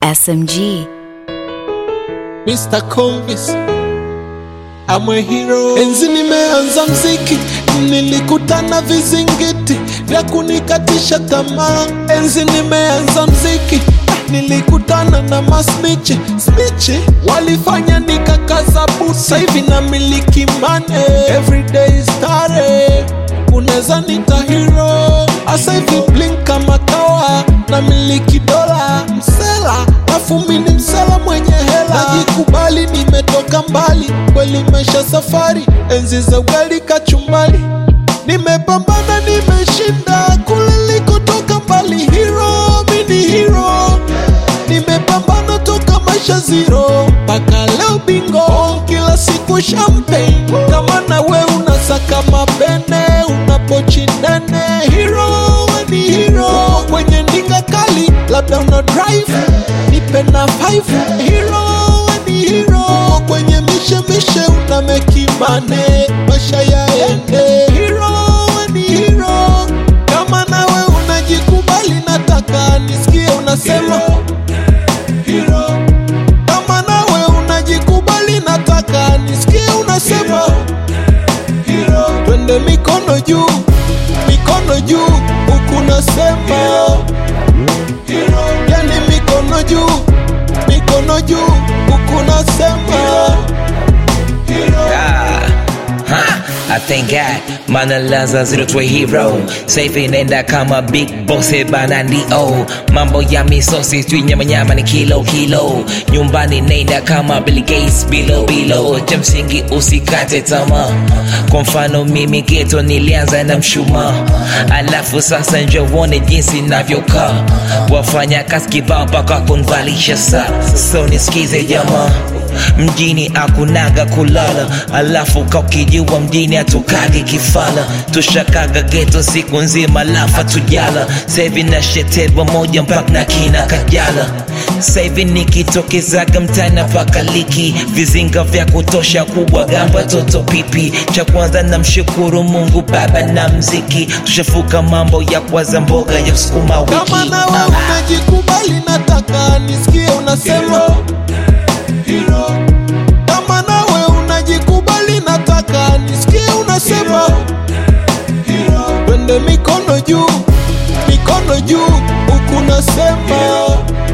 SMG. Mr. Convis I'm a hero. Enzi nimeanza mziki, nilikutana vizingiti vya kunikatisha tamaa. Enzi nimeanza mziki, nilikutana na masmichi smichi, walifanya nikakaza busa. Hivi na miliki mane, everyday stare, unaweza nita hero. Asa hivi blink kama kawa, na miliki dola msela, afu mini msela mwenye hela, najikubali nimetoka mbali, kweli maisha safari, enzi za ugali kachumbali, nimepambana nimeshinda, kule likotoka mbali, hero mini hero, nimepambana toka maisha zero mpaka leo bingo, kila siku champagne, kama na we unasaka mapene, unapochi nene, hero we ni hero, Uko kwenye ndinga kali, labda una drive, nipe na five, hero we ni hero, Uko kwenye mishemishe una mekimane, maisha yaende, hero we ni hero, kama nawe unajikubali, nataka nisikie unasema hero. Kama nawe unajikubali, nataka nisikie unasema hero. Twende mikono juu, mikono juu, huku nasema hero. Yani mikono juu, mikono juu, huku nasema hero. Ah, ha, I thank God mana laza zero to a hero safe inaenda kama big boss bana ndio mambo ya misosi tu nyama nyama ni kilo kilo nyumbani naenda kama Bill Gates bilo bilo cha msingi usikate tamaa kwa mfano mimi geto nilianza na mshumaa alafu sasa njo uone jinsi navyokaa wafanya kazi kibao mpaka kunvalisha saa so nisikize jamaa mjini akunaga kulala alafu kakijua mjini atukage kifala tushakaga geto siku nzima lafa tujala sahivi na shetelwa moja mpaka na kina kajala sahivi nikitokezaga mtana paka liki vizinga vya kutosha kubwa gamba toto pipi cha kwanza na mshukuru mungu baba na mziki tushafuka mambo ya kwaza mboga ya sukuma wiki Kama nawe Ah. unajikubali, nataka nisikie unasema hero. Kama nawe unajikubali, nataka nisikie unasema hero. Twende mikono juu, mikono juu, huku nasema